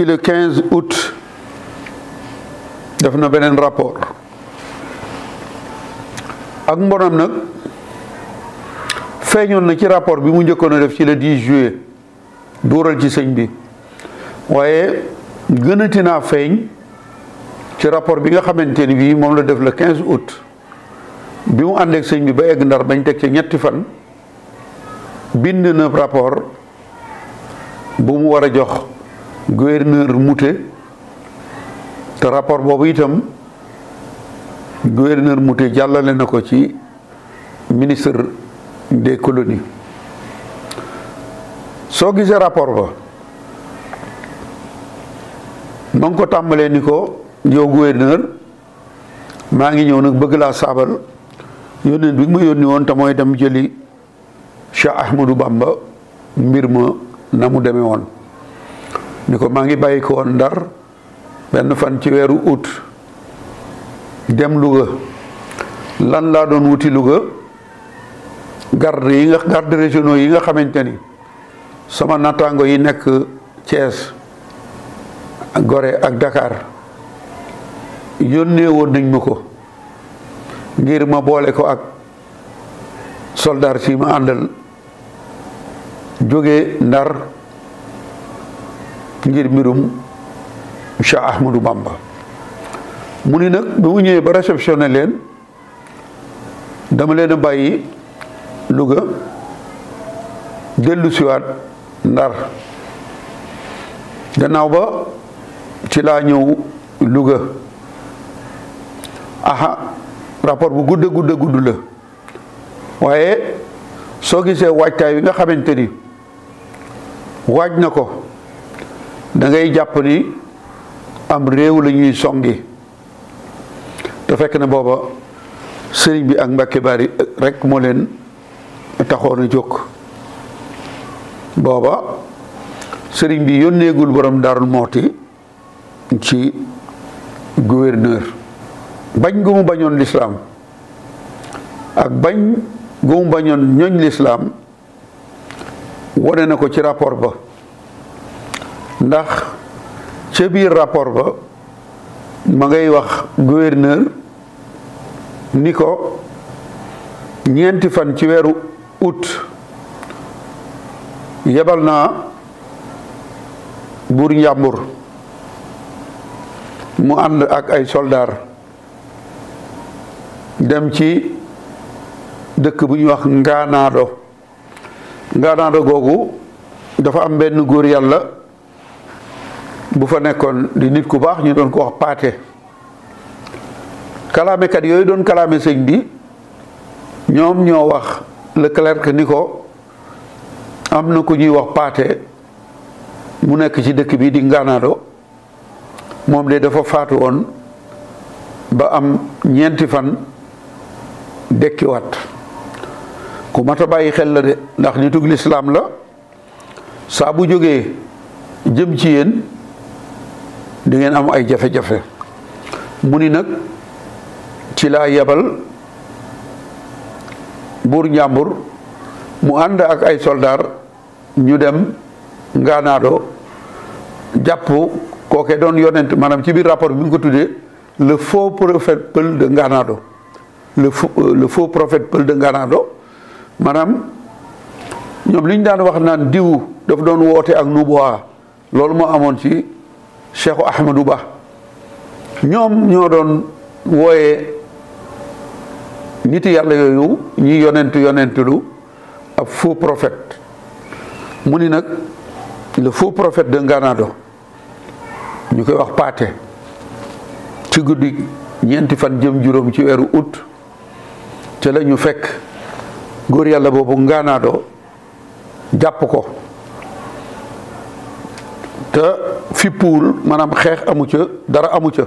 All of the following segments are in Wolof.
ci le 15 août def na beneen rapport ak mbonam nag feeñoon na ci rapport bi mu njëkkoon a def ci le 10 juillet duural ci sëñ bi waaye gënati naa feeñ ci rapport bi nga xamante ni bii moom la def le 15 août bi mu àndeek sëñ bi ba egg ndar bañ teg ci ñetti fan bind na rapport bu mu war a jox gouverneur Mouté te rapport boobu itam gouverneur Mouté jàllale na ko ci ministre des colonies soo gisee rapport ba ma ngi ko tàmbalee ni ko yow gouverneur maa ngi ñëw nag bëgg laa saabal yónneen bi ma yónni woon te mooy dem jëli Cheikh Ahmadou Bamba mbir ma na mu demee woon ni ko maa ngi bàyyi ko woon Ndar benn fan ci weeru août dem Louga lan laa doon wuti Louga garde yi nga garde régionaux yi nga xamante ni sama nattaango yi nekk Thiès Gorée ak Dakar yónnee woon nañ ma ko ngir ma boole ko ak soldat si ma àndal jóge Ndar ngir mbirum Cheikh Ahmadou Bamba mu ni nag bi mu ñëwee ba réceptionné leen dama leen a bàyyi Louga dellu siwaat Ndar gannaaw ba ci laa ñëw Louga aha rapport bu gudd gudd gudd la waaye soo gisee waajtaay wi nga xamante ni waaj na ko da ngay jàpp ni am réew la ñuy songi te fekk na booba sëriñ bi ak Mbàkke Bari rek moo leen taxoon a jóg booba sëriñ bi yónneegul borom Daarul Mooti ci gouverneur bañ gu mu bañoon lislaam ak bañ gu mu bañoon ñoñ lislaam wane na ko ci rapport ba ndax ca biir rapport ba ma ngay wax gouverneur ni ko ñeenti fan ci weeru août yebal naa buur njàmbur mu ànd ak ay soldaar dem ci dëkk bu ñuy wax ngaanaado ngaanaado googu dafa am benn góor yàlla bu fa nekkoon di nit ku baax ñu doon ko wax paate kalaamekat yooyu doon kalaame sëñ bi ñoom ñoo wax le clerc ni ko am na ku ñuy wax paate mu nekk ci dëkk bi di ngaanaado moom de dafa faatu woon ba am ñeenti fan dekkiwaat ku mat a bàyyi xel la de ndax nitug lislaam la saa bu jógee jëm ci yéen di ngeen am ay jafe-jafe mu ni nag ci laa yebal buur njàmbur mu ànd ak ay soldaar ñu dem ngaanaado jàpp kooke doon yonent maanaam ci biir rapport bi nga ko tuddee le faux prophète Pël de Ngaanaado le le faux prophète Pël de Ngaanaado maanaam ñoom li ñu daan wax naan diw daf doon woote ak nubuwa loolu moo amoon ci Cheikhu Ahmadou Ba ñoom ñoo doon wooyee nit yàlla yooyu ñi yonent yonentulu ab faux prophète mu ni nag le faux prophète de Ngaanaado ñu koy wax paate ci guddi ñeenti fan jëm juróom ci weeru août te la ñu fekk góor yàlla boobu ngaanaado jàpp ko te fippuwul maanaam xeex amu ca dara amu ca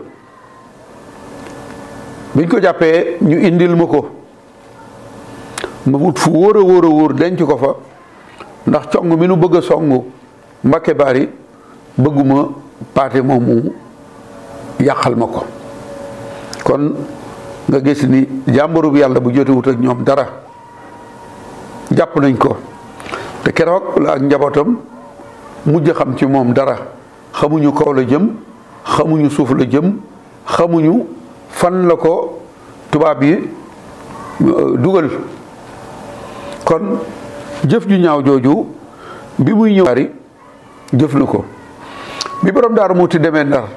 biñ ko jàppee ñu indil ma ko ma wut fu wóor a wóor a wóor denc ko fa ndax cong mi nu bëgg a songu Mbàkke Bari bëgguma paate moomu yàqal ma ko kon nga gis ni jàmbarub yàlla bu jotewut ak ñoom dara jàpp nañ ko te keroog la ak njabootam mujj xam ci moom dara xamuñu kaw la jëm xamuñu suuf la jëm xamuñu fan la ko tubaab yi dugal kon jëf ju ñaaw jooju bi muy ñëw bari jëf na ko bi borom daaru muti demee ndar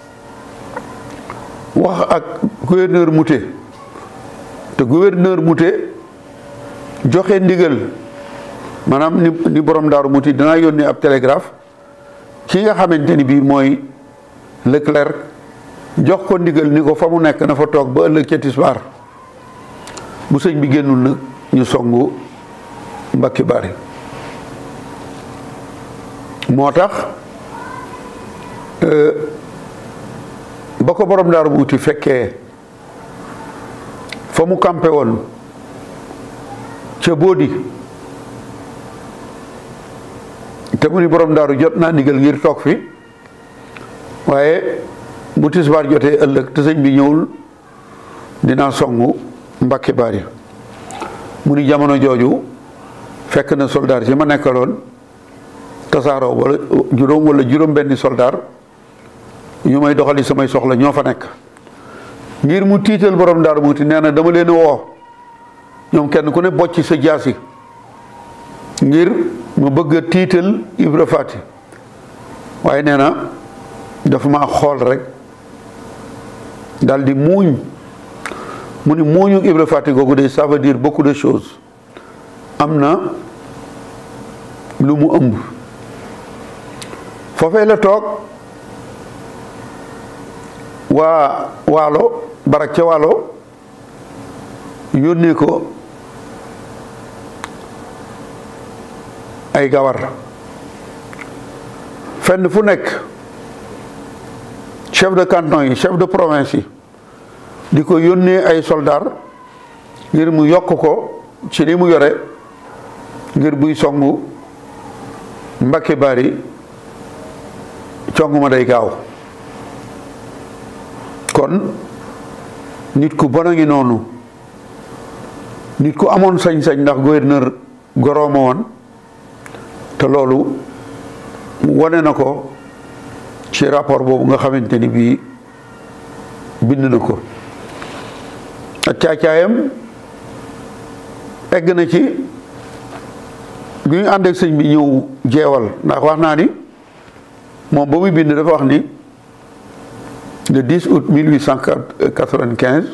wax ak gouverneur Mouté te gouverneur Mouté joxe ndigal maanaam ni ni borom daaru muti danaa yónnee ab télégraphe ki nga xamante ni bii mooy Leclerc jox ko ndigal ni ko fa mu nekk na fa toog ba ëllëg ca tisbaar bu sëñ bi génnul nag ñu songu mbakki bari moo tax ba ko borom daaru muuti fekkee fa mu campé woon ca Boodi te mu ni borom daaru jot naa ndigal ngir toog fi waaye bu tisbaar jotee ëllëg te sëñ bi ñëwul dinaa songu mbakki bari mu ni jamono jooju fekk na soldaar si ma nekkaloon tasaaroo wala juróom wala juróom benni soldaar ñu may doxali samay soxla ñoo fa nekk ngir mu tiital borom daaru muuti nee na dama leen woo ñoom kenn ku ne bocc sa jaasi ngir mu bëgg a tiital Ibra Faati waaye nee na dafa ma xool rek dal di muuñ mu ni muuñu Ibra Faati googu de ça veut dire beaucoup de choses am na lu mu ëmb foofee la toog waa waalo barak ca waalo yónnee ko ay gawar fenn fu nekk chef de canton yi chef de province yi di ko yónnee ay soldat ngir mu yokk ko ci li mu yore ngir buy songu Mbàkke Bari cong ma day gaaw kon nit ku bon a ngi noonu nit ku amoon sañ-sañ ndax gouverneur gorooma woon te loolu wane na ko ci rapport boobu nga xamante ni bii bind na ko ak caacaayam egg na ci bi ñu ànd ak sëñ bi ñëw jeewal ndax wax naa ni moom ba muy bind dafa wax ni le 10 août 1895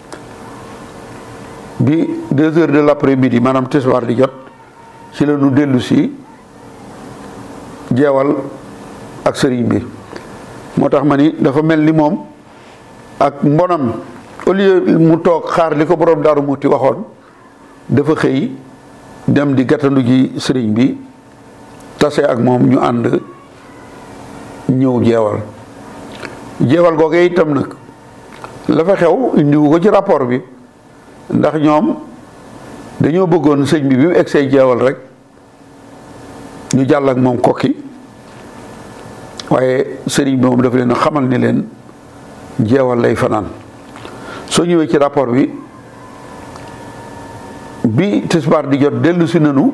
bi deux heures de l'après-midi maanaam tisbaar di jot ci la ñu dellu si jeewal ak sëriñ bi moo tax ma ni dafa mel ni moom ak mbonam au lieu mu toog xaar li ko borom daaru muuti waxoon dafa xëy dem di gàttandu ji sëriñ bi tase ak moom ñu ànd ñëw jeewal jeewal googee itam nag la fa xew indiwu ko ci rapport bi ndax ñoom dañoo bëggoon sëñ bi bi mu egsee jeewal rek ñu jàll ak moom kokki waaye sëriñ bi moom dafa leen xamal ni leen jeewal lay fanaan soo ñëwee ci rapport bi bi tisbaar di jot dellu si nanu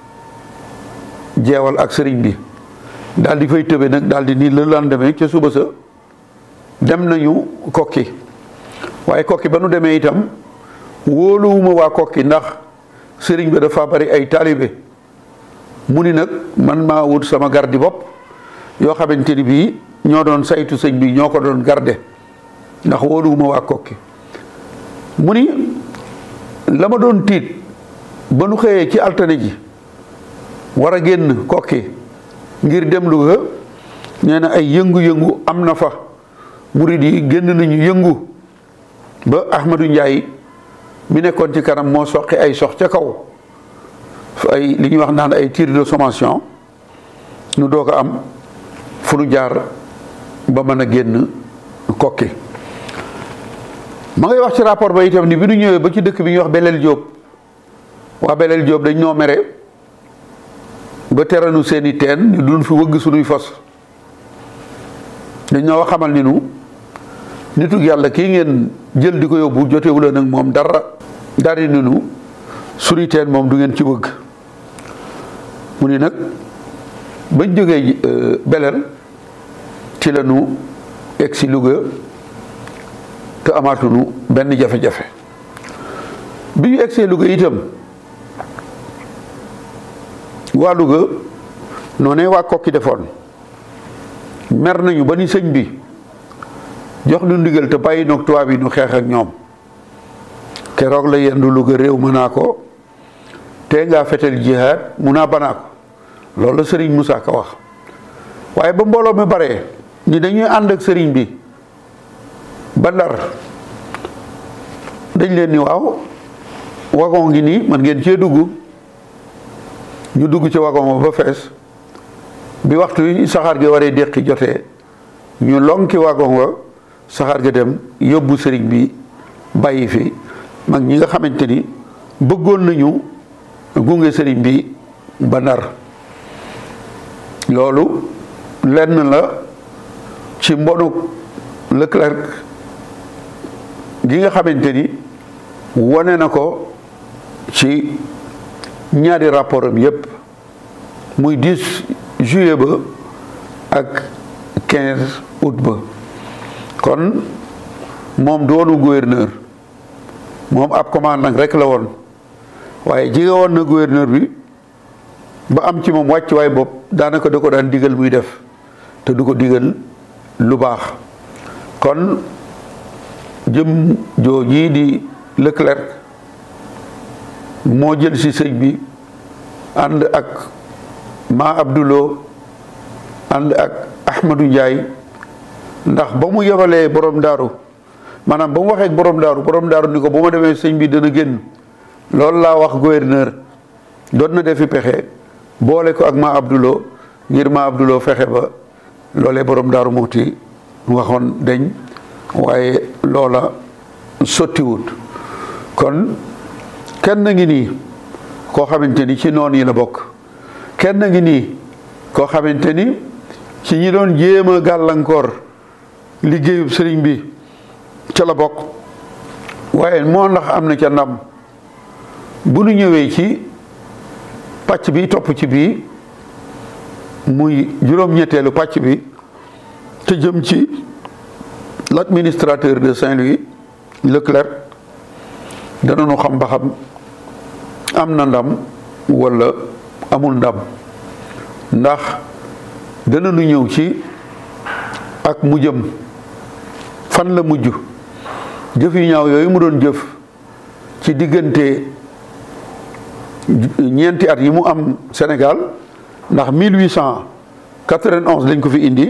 jeewal ak sëriñ bi daal di fay tëbe nag daal di nii le lendemain ca suba sa dem nañu kokki waaye kokki ba nu demee itam wóoluwuma waa kokki ndax sëriñ bi dafa bari ay taalibe mu ni nag man maa wut sama gardi bopp yoo xamante ni bii ñoo doon saytu sëñ bi ñoo ko doon garde ndax wóoluwuma waa kokki mu ni la ma doon tiit ba nu xëyee ci altine ji war a génn kokki ngir dem Louga nee na ay yëngu-yëngu am na fa murid yi génn nañu yëngu ba Ahmadou Ndiaye mi nekkoon ci kanam moo soqi ay sox ca kaw ay li ñuy wax naan ay tir de sommation nu doog a am fu nu jaar ba mën a génn kokki ma ngay wax ci rapport ba itam ni bi nu ñëwee ba ci dëkk bi ñuy wax Belel Jóob waa Belel Jóob dañ ñoo mere ba teranu seeni teen ñu duñ fi wëgg sunuy fos dañ ñoo xamal ni nu nitug yàlla kii ngeen jël di ko yóbbu jotewula nag moom dara dari ni nu sunuy teen moom du ngeen ci wëgg mu ni nag bañ jógee beleel ci la nu egg si Louga te amaatunu benn jafe-jafe bi ñu egsee Louga itam waa Louga noonee waa kokki defoon mer nañu ba ni sëñ bi jox nu ndigal te bàyyi noog tubaab yi nu xeex ak ñoom keroog la yendu Louga réew mën naa ko te ngaa fetel jihaad mun naa banaa ko loolu la sëriñ Moussa Ka wax waaye ba mbooloo mi bare ni dañuy ànd ak sëriñ bi ba Ndar dañ leen ni waaw wagon ngi nii man ngeen cee dugg ñu dugg ci wagon ba fees bi waxtu yi saxaar gi waree déqi jotee ñu lonki wagon wa saxaar ga dem yóbbu sëriñ bi bàyyi fi mag ñi nga xamante ni bëggoon nañu gunge sëriñ bi ba Ndar loolu lenn la ci mbonu Leclerc gi nga xamante ni wane na ko ci ñaari rapport am yépp muy 10 juillet ba ak 15 août ba kon moom doonu gouverneur moom ab commandant rek la woon waaye jige woon na gouverneur bi ba am ci moom wàcc waay bopp daanaka da ko daan digal muy def te du ko digal lu baax kon jëm jooji di Leclerc moo jël si sëñ bi ànd ak ma Abdulo ànd ak Ahmadou Ndiaye ndax ba mu yebalee borom daaru maanaam ba mu waxee borom daaru borom daaru ni ko ba ma demee sëñ bi dana génn loolu laa wax gouverneur doon na defi pexe boole ko ak ma Abdulo ngir ma Abdulo fexe ba loolee borom daaru muuti waxoon deñ waaye loola sottiwut kon kenn ngi nii koo xamante ni ci noon yi la bokk kenn ngi nii koo xamante ni ci ñi doon jéem a gàllankoor liggéeyub sëriñ bi ca la bokk waaye moo ndax am na ca ndam bu nu ñëwee ci pàcc bi topp ci bii muy juróom-ñetteelu pàcc bi te jëm ci l'administrateur de Saint-Louis Leclerc danañu xam ba xam am na ndam walla amul ndam ndax danañu ñëw ci ak mu jëm fan la mujj jëf yu ñaaw yooyu mu doon jëf ci diggante ñeenti at yi mu am Sénégal ndax 1891 lañ ko fi indi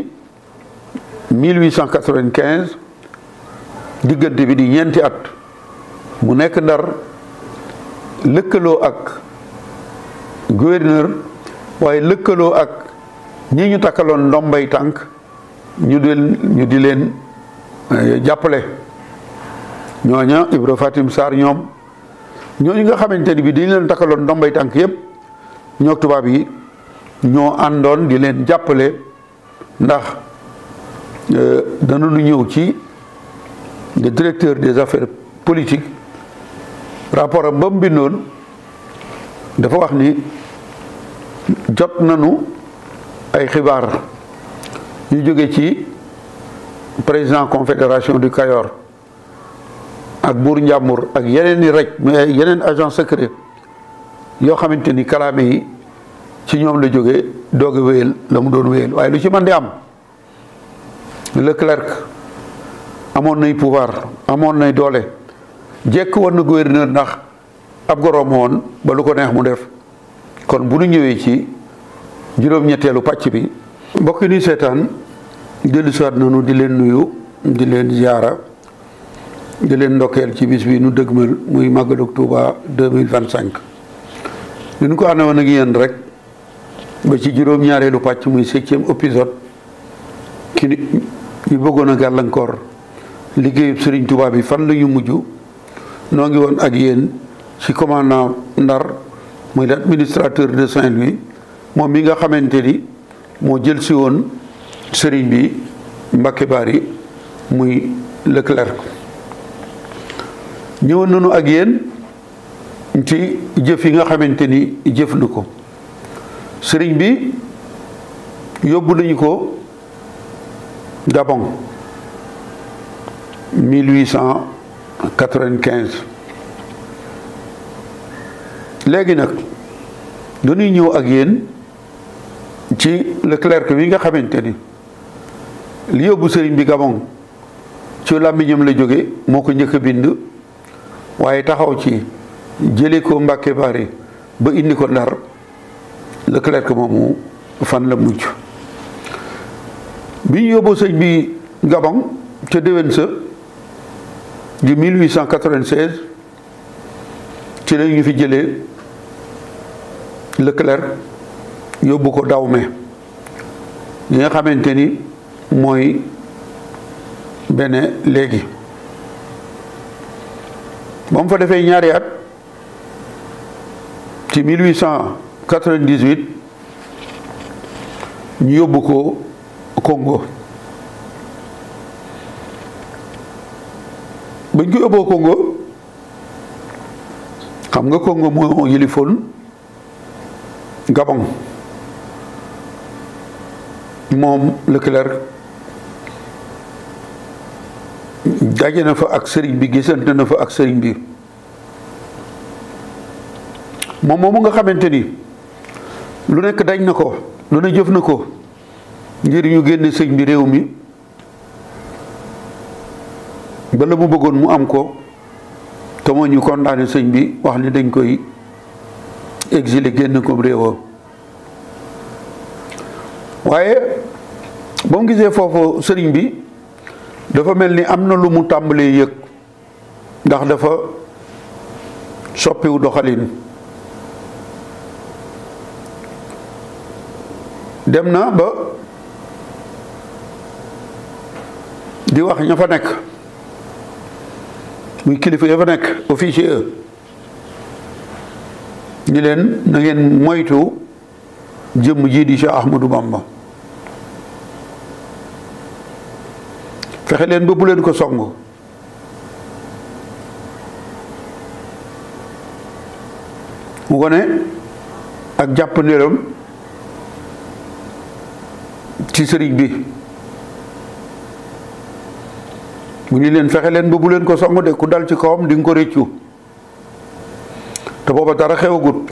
1895 diggante bi di ñeenti at mu nekk Ndar lëkkaloo ak gouverneur waaye lëkkaloo ak ñi ñu takkaloon ndombay tànk ñu di ñu di leen jàppale ñooña Ibra Fatim Sarr ñoom ñooñu nga xamante ni bi dañu leen takkaloon ndombay tànk yépp ñoo tubaab yi ñoo àndoon di leen jàppale ndax danañu ñëw ci le directeur des affaires politiques rapport am ba mu bindoon dafa wax ni jot nañu ay xibaar yu jóge ci président confédération du Kayor ak buur Njàmbur ak yeneen i rek mais yeneen agent secret yoo xamante ni kalaame yi ci ñoom la jóge doog a wéyal la mu doon wéyal waaye lu ci mën di am Leclerc amoon nay pouvoir amoon nay doole jekk woon na gouverneur ndax ab goroom woon ba lu ko neex mu def kon bu nu ñëwee ci juróom-ñetteelu pàcc bi mbokk yi nuy seetaan dellu siwaat nanu di leen nuyu di leen ziyaara di leen ndokkeel ci bis bi nu dëgmal muy màggalug Tuuba 2025 li nu ko àndoon woon ak yéen rek ba ci juróom-ñaareelu pàcc muy septième épisode ki ñu bëggoon a gàllankoor liggéeyub Sëriñ Tuuba bi fan la ñu mujj noo ngi woon ak yéen ci commandant Ndar muy l'administrateur de Saint-Louis moom mi nga xamante ni moo jël si woon sëriñ bi Mbacke Bari muy Leclerc ñëwoon nañu ak yéen ci jëf yi nga xamante ni jëf na ko sëriñ bi yóbbu nañu ko Gabon 1895 léegi nag dañuy ñëw ak yéen ci Leclerc bi nga xamante ni li yóbbu sëriñ bi Gabon ci làmmiñam la jóge moo ko njëkk a bind waaye taxaw ci jële ko Mbàkke Bari ba indi ko Ndar Leclerc moomu fan la mujj bi ñu yóbboo sëñ bi Gabon ca déwén sa di 1896 ci la ñu fi jëlee Leclerc yóbbu ko Dahomey li nga xamante ni mooy Bénin léegi ba mu fa defee ñaari at ci 1898 ñu yóbbu ko Congo bañ ko yóbboo Congo xam nga Congo moo yilifoon Gabon moom Leclerc daje na fa ak sëriñ bi gisante na fa ak sëriñ bi moom moomu nga xamante ni lu nekk dañ na ko lu ne jëf na ko ngir ñu génne sëñ bi réew mi ba la mu bëggoon mu am ko te moo ñu condamné sëñ bi wax ni dañ koy exilé génn ko réewam waaye ba mu gisee foofu sëriñ bi dafa mel ni am na lu mu tàmbalee yëg ndax dafa soppiwu doxalin dem na ba di wax ña fa nekk muy kilifa ya fa nekk officier ñi leen na ngeen moytu jëmm ji di Cheikh Ahmadou Bamba fexe leen ba bu leen ko song mu ko ne ak jàpp ndéram ci sëriñ bi mu ni leen fexe leen ba bu leen ko song de ku dal ci kawam di nga ko réccu te booba dara xewagut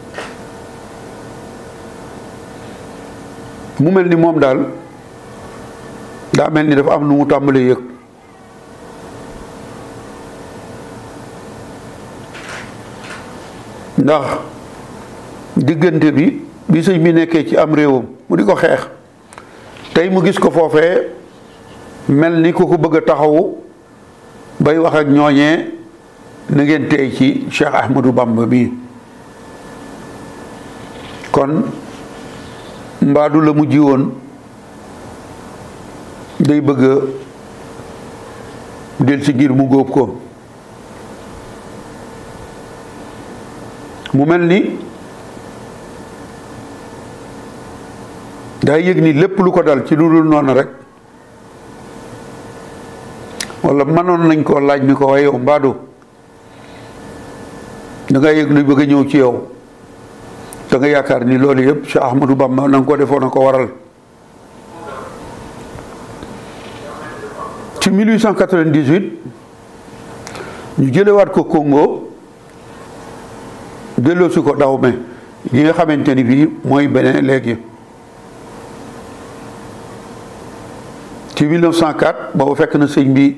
mu mel ni moom daal daa mel ni dafa am nu mu tàmbalee yëg ndax diggante bi bi sëñ bi nekkee ci am réewam mu di ko xeex tey mu gis ko foofee mel ni ku ko bëgg a taxawu bay wax ak ñooñee na ngeen tey ci Cheikh Ahmadou Bamba bi kon mbaadu la mu ji woon day bëgg a del si ngir mu góob ko mu mel ni daa yëg ni lépp lu ko dal ci lu dul noonu rek wala mënoon nañ koo laaj ni ko waaye yow mbaadu da nga yëg luy bëgg a ñëw ci yow da nga yaakaar ni loolu yëpp Cheikh Ahmadou Bamba na nga ko defoon a ko waral ci 1898 ñu jëlewaat ko Congo delloosi ko Dahomey gi nga xamante ni bii mooy Bénin léegi ci 1904 boobu fekk na sëñ bi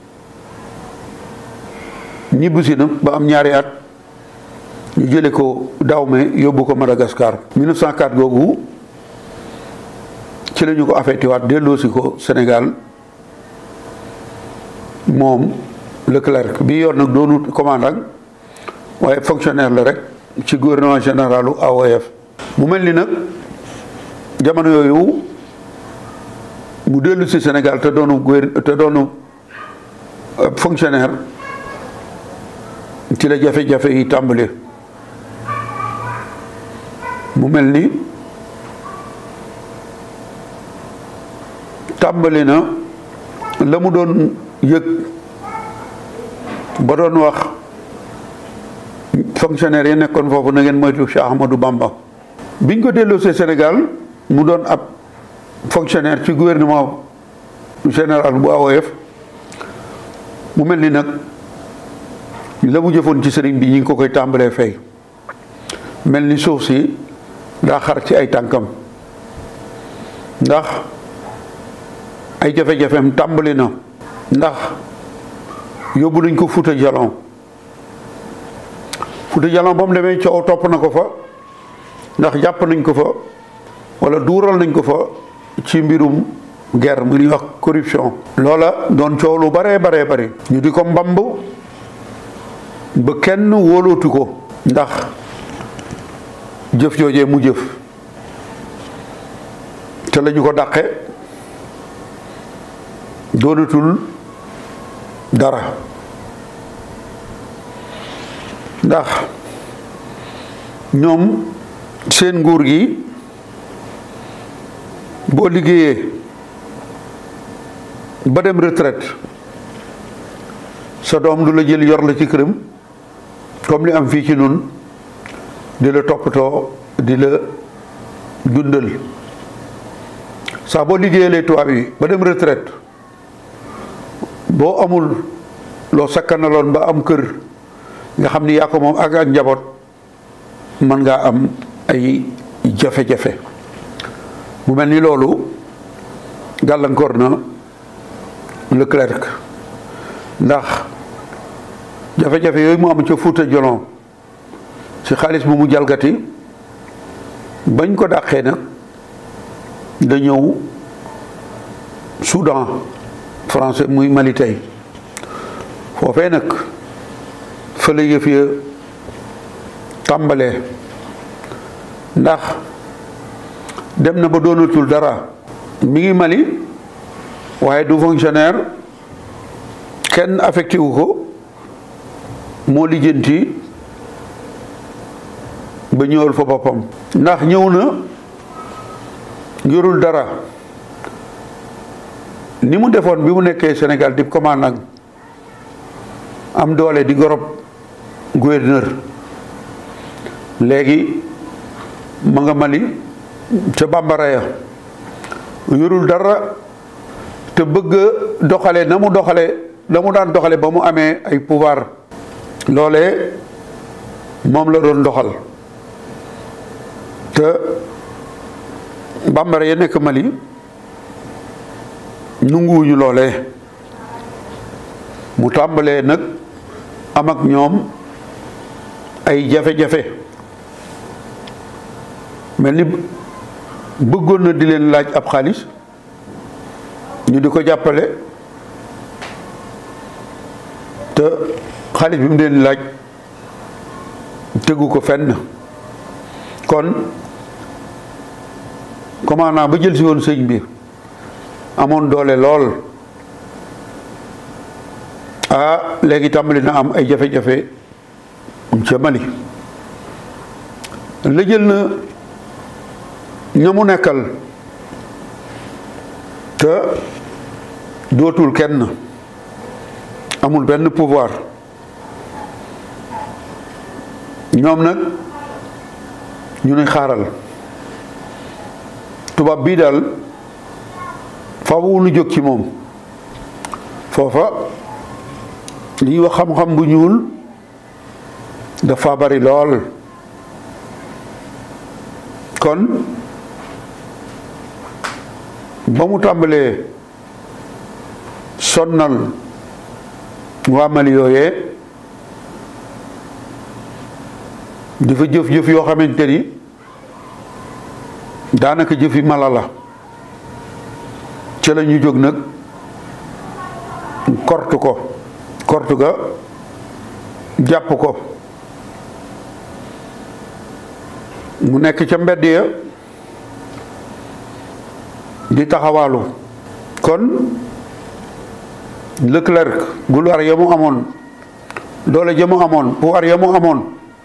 ñibbisi na ba am ñaari at ñu jële ko Dahomey yóbbu ko Madagascar 1904 googu ci la ñu ko affecté waat delloosi ko Sénégal moom Leclerc bi yor nag doonut commandant waaye fonctionnaire la rek ci gouvernement généralu AOF mu mel ni nag jamono yooyu mu dellu si Sénégal te doonu gouver te doonu fonctionnaire ci la jafe-jafe yi tàmbali mu mel ni tàmbali na la mu doon yëg ba doon wax fonctionnaire yi nekkoon foofu na ngeen moytu Cheikh Ahmadou Bamba biñ ko delloosee Sénégal mu doon ab fonctionnaire ci gouvernement général bu AOF mu mel ni nag la mu jëfoon ci sëriñ bi ñi ngi ko koy tàmbalee fay mel ni suuf si daa xar ci ay tànkam ndax ay jafe-jafeem tàmbali na ndax yóbbu nañ ko Fuuta Jalon Fuuta Jalon ba mu demee coow topp na ko fa ndax jàpp nañ ko fa wala duural nañ ko fa ci mbirum guerre mu ñuy wax corruption loola doon coow lu baree baree bari ñu di ko mbamb ba kenn wóolootu ko ndax jëf joojee mu jëf te lañu ko dàqe doonatul dara ndax ñoom seen nguur gi boo liggéeyee ba dem retraite sa doom du la jël yor la ci këram comme li am fii ci nun di la toppatoo di la dundal saa boo liggéeyalee tubaab yi ba dem retraite boo amul loo sakkanaloon ba am kër nga xam ni yaa ko moom ak ak njaboot mën ngaa am ay jafe-jafe mu mel ni loolu gàllankoor na Leclerc ndax jafe-jafe yooyu mu am ca Fuuta Jalon ci xaalis bu mu jalgati bañ ko dàqee nag da ñëw Soudan français muy Mali tey foofee nag fa la yëf ya tàmbalee ndax dem na ba doonatul dara mi ngi Mali waaye du fonctionnaire kenn affecté wu ko moo lijjanti ba ñëwal fa boppam ndax ñëw na yorul dara ni mu defoon bi mu nekkee Sénégal di commandant am doole di gorob gouverneur léegi ma nga Mali ca bambara ya yorul dara te bëgg doxale na mu doxale la mu daan doxale ba mu amee ay pouvoir loolee moom la doon doxal te bambara ya nekk Mali nunguwuñu loolee mu tàmbalee nag am ak ñoom ay jafe-jafe mel ni bëggoon na di leen laaj ab xaalis ñu di ko jàppale te xaalis bi mu leen laaj tegu ko fenn kon commandant ba jël si woon sëñ bi amoon doole lool ah léegi tàmbali na am ay jafe-jafe ca Mali la jël na ña mu nekkal te dootul kenn amul benn pouvoir ñoom nag ñu ne xaaral tubaab bii daal faaw nu jóg ci moom foofa li ñuy wax xam-xam bu ñuul dafa bari lool kon ba mu tàmbalee sonnal waa Mali yooyee dafa jëf-jëf yoo xamante ni daanaka jëfi mala la ca la ñu jóg nag kortu ko kortu ga jàpp ko mu nekk ca mbedd ya di taxawaalu kon Leclerc gulwaar ya mu amoon doole ja mu amoon pouvoir ya mu amoon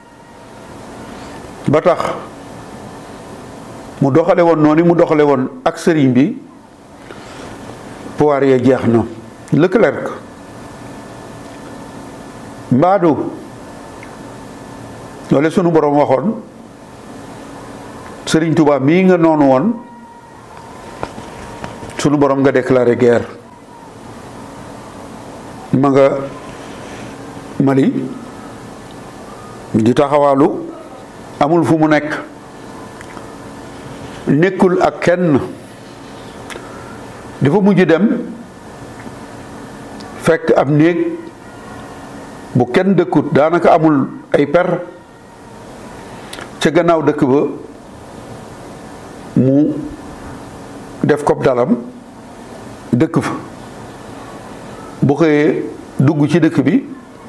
ba tax mu doxale woon noonu mu doxale woon ak sëriñ bi pouvoir ya jeex na Leclerc mbaadu loole sunu boroom waxoon sëriñ Tuubaa mii nga noonu woon sunu boroom nga déclaré guerre ma nga Mali di taxawaalu amul fu mu nekk nekkul ak kenn dafa mujj dem fekk ab néeg bu kenn dëkkut daanaka amul ay per ca gannaaw dëkk ba mu def kob dalam dëkk fa bu xëyee dugg ci dëkk bi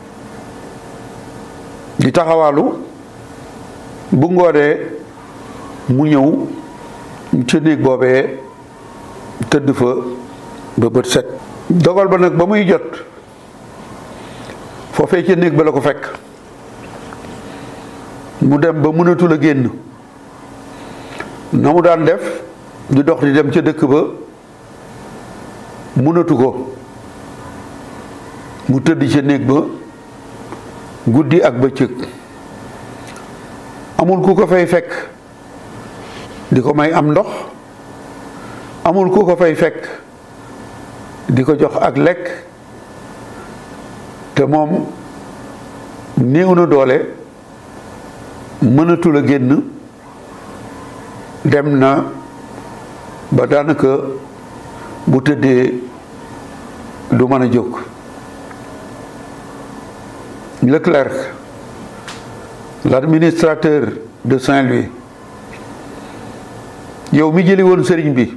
di taxawaalu bu ngoonee mu ñëw ca néeg boobee tëdd fa ba bët set dogal ba nag ba muy jot foofee ca néeg ba la ko fekk mu dem ba mënatul a génn na mu daan def di dox di dem ca dëkk ba mënatu ko mu tëdd ca néeg ba guddi ak bëccëg amul ku ko fay fekk di ko may am ndox amul ku ko fay fekk di ko jox ak lekk te moom néew na doole mënatul a génn dem na ba daanaka bu tëddee du mën a jóg Leclerc l'administrateur de Saint-Louis yow mi jëli woon sëriñ bi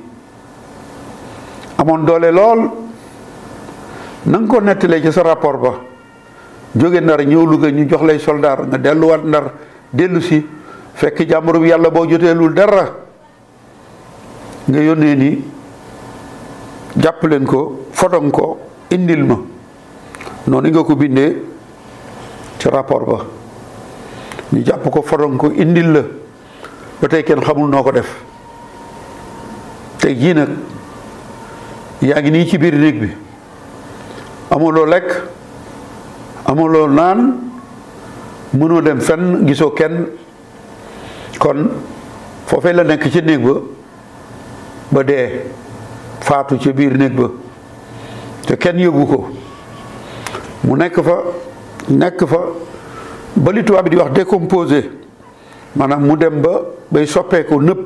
amoon doole lool na nga ko nettalee ci sa rapport ba jóge ndar ñëw Louga ñu jox lay soldaar nga delluwaat ndar dellu si fekk jàmbur bi yàlla boo joteelul dara nga yónnee ni jàpp leen ko foton ko indil ma noonu nga ko bindee ci rapport ba ñu jàpp ko foton ko indil la ba tey kenn xamul noo ko def tey jii nag yaa ngi nii ci biir néeg bi amuloo lekk amuloo naan mënoo dem fenn gisoo kenn kon foofee la nekk ci néeg ba ba dee faatu ca biir néeg ba te kenn yëgu ko mu nekk fa nekk fa ba li tubaab bi di wax décomposé maanaam mu dem ba bay soppeeku nëpp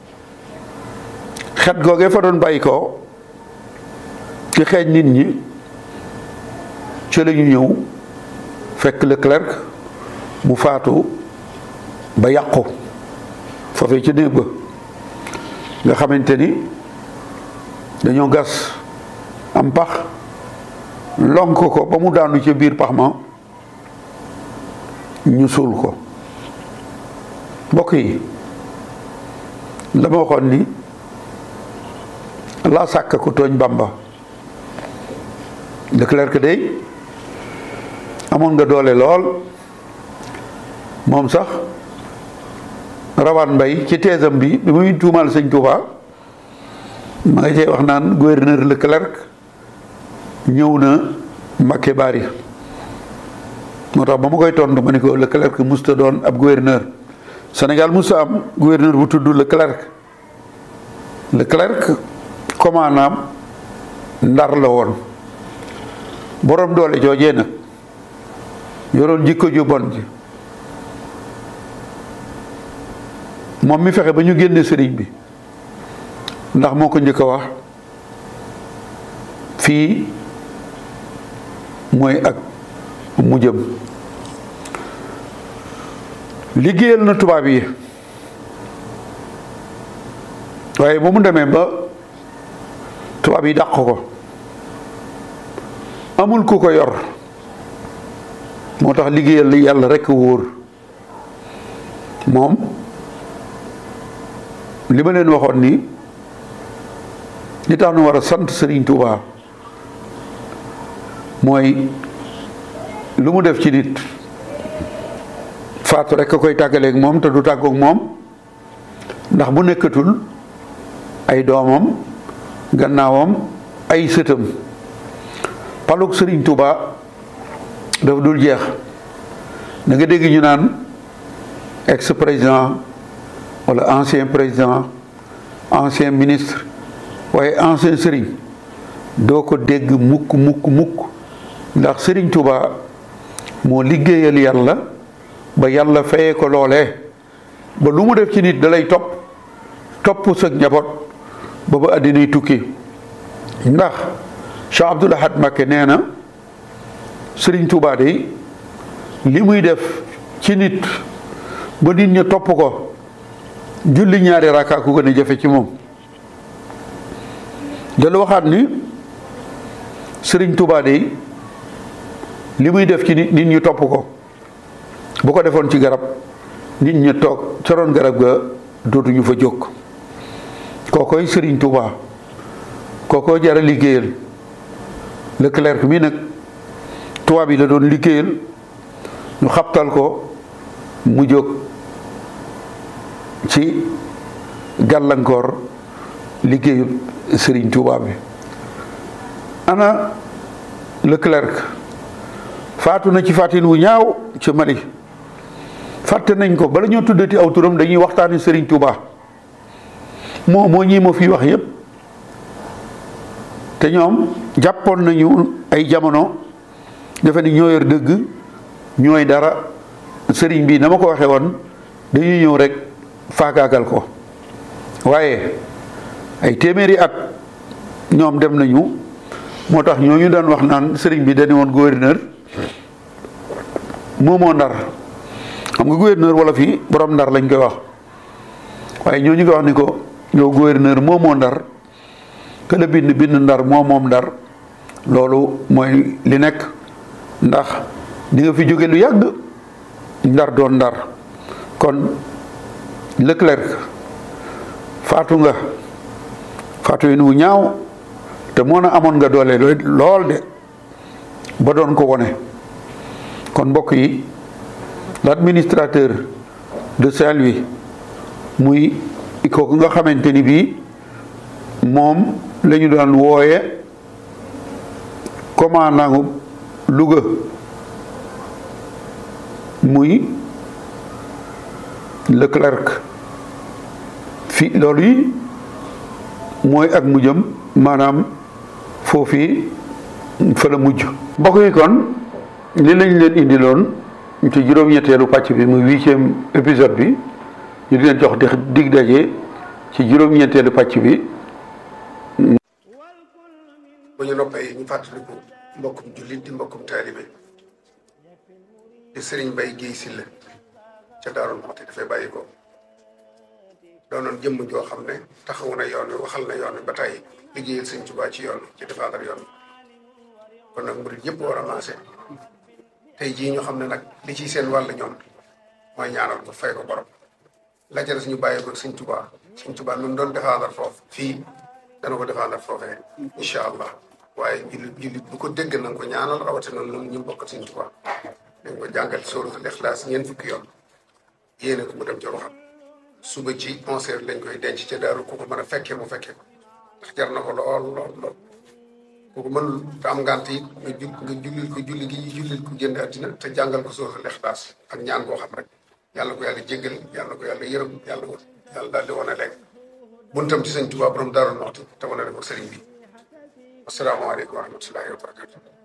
xet googee fa doon bàyyi ko ci xeeñ nit ñi ci la ñu ñëw fekk Leclerc mu faatu ba yàqu foofee ci néeg ba nga xamante ni dañoo gas am pax lonk ko ba mu daanu ci biir pax ma ñu suul ko mbokk yi la ma waxoon ni laa sàkk ko tooñ Bamba Leclerc day amoon nga doole lool moom sax rawaan mbay ci teesam bi bi muy tuumaal sëñ Touba ma nga cee wax naan gouverneur Leclerc ñëw na Mbacké Bari moo tax ba ma koy tontu ma ni ko Leclerc musta doon ab gouverneur Sénégal musta am gouverneur bu tudd Leclerc Leclerc commandant Ndar la woon borom doole joojee nag yoroon jikko ju bon ji moom mi fexe ba ñu génne sëriñ bi ndax moo ko njëkk a wax fii mooy ak mu jëm liggéeyal na tubaab yi waaye ba mu demee ba tubaab yi dàq ko amul ku ko yor moo tax liggéeyal li yàlla rekk wóor moom li ma leen waxoon ni li tax nu war a sant Sëriñ Tuubaa mooy lu mu def ci nit faatu rekk a koy tàggaleeg moom te du tàggoog moom ndax bu nekkatul ay doomam gannaawam ay sëtam palug Sëriñ Tuubaa dafa dul jeex da nga dégg ñu naan ex président wala ancien président ancien ministre waaye ancien sëriñ doo ko dégg mukk mukk mukk ndax Serigne Touba moo liggéeyal yàlla ba yàlla fayee ko loolee ba lu mu def ci nit da lay topp topp sa njaboot ba ba àddinay tukki ndax Cheikh Abdoul Ahad Mbacké nee na Serigne Touba de li muy def ci nit ba nit ñi topp ko julli ñaari rakka ku gën a jafe ci moom dalu waxaat ni Serigne Touba de li muy def ci nit nit ñi topp ko bu ko defoon ci garab nit ñi toog ca roon garab ga dootuñu fa jóg kookoy Serigne Touba kookoo jara liggéeyal Leclerc mi nag tubaab yi la doon liggéeyal ñu xabtal ko mu jóg ci gàllankoor liggéeyu Serigne Touba bi ana Leclerc faatu na ci fàttin wu ñaaw ci Mali fàtte nañ ko bala ñoo tuddati aw turam dañuy waxtaani Serigne Touba moo moo ñii ma fi wax yépp te ñoom jàppoon nañu ay jamono defe ni ñoo yor dëgg ñooy dara sëriñ bi na ma ko waxee woon dañuy ñëw rek faagaagal ko waaye ay téeméeri at ñoom dem nañu moo tax ñooñu daan wax naan sëriñ bi dañu woon gouverneur moomoo ndar xam nga gouverneur wala fii borom ndar lañ koy wax waaye ñooñu nga wax ni ko yow gouverneur moomoo ndar que la bind bind ndar moo moom ndar loolu mooy li nekk ndax di nga fi jóge lu yàgg ndar doon ndar kon Leclerc faatu nga faatu yi nu ñaaw te moo na amoon nga doole lool de ba doon ko wone kon mbokk yi l'administrateur de Saint-Louis muy kooku nga xamante ni bii moom la ñu daan wooye commandant Louga muy Leclerc fi loolu yi mooy ak mujjam maanaam foofii fa la mujj mbokk yi kon li lañ leen indiloon ci juróom-ñetteelu pàcc bi muy huitième épisode bi ñu di leen jox di dig daje ci juróom-ñetteelu pàcc bi bu ñu noppee ñu fàttaliku mbokkum jullit di mbokkum taalibe di sëriñ Bay Géey Silla ca Daaru Muxti dafay bàyyi ko doonoon jëmm joo xam ne taxawu na yoon wi waxal na yoon wi ba tey liggéeyal sëñ Tuubaa ci yoon ci défendre yoon kon nag murit yëpp war a maase tey jii ñu xam ne nag li ciy seen wàll ñoom mooy ñaanal ko fay ko borom la ca des ñu bàyyi ko sëñ Tuubaa sëñ Tuubaa nun doon défendre foofu fii dana ko défendre foofee incha allah waaye jullit jullit bu ko dégg na nga ko ñaanal rawatina noonu ñu bokk sëñ Tuubaa dañ ko jàngal sóoratul Ixlaas ñeent fukki yoon yéene ko mu dem ca waxam suba ci onze heures lañ koy denc ca daaru ku ko mën a fekkee mu fekkee ko ndax jar na ko lool lool lool ku ko mënul te am ngant it nga jul nga jullil ko julli gi jullil ko génn àddina te jàngal ko sóoratul Ixlaas ak ñaan koo xam rek yàlla ko yàlla jéggal yàlla ko yàlla yërëm yàlla ko yàlla daal di wane léegi buntam ci sëñ Tuubaa borom Daaru Muxti te wane ko sëriñ bi asalaamaaleykum wa rahmatullahi wa barakatu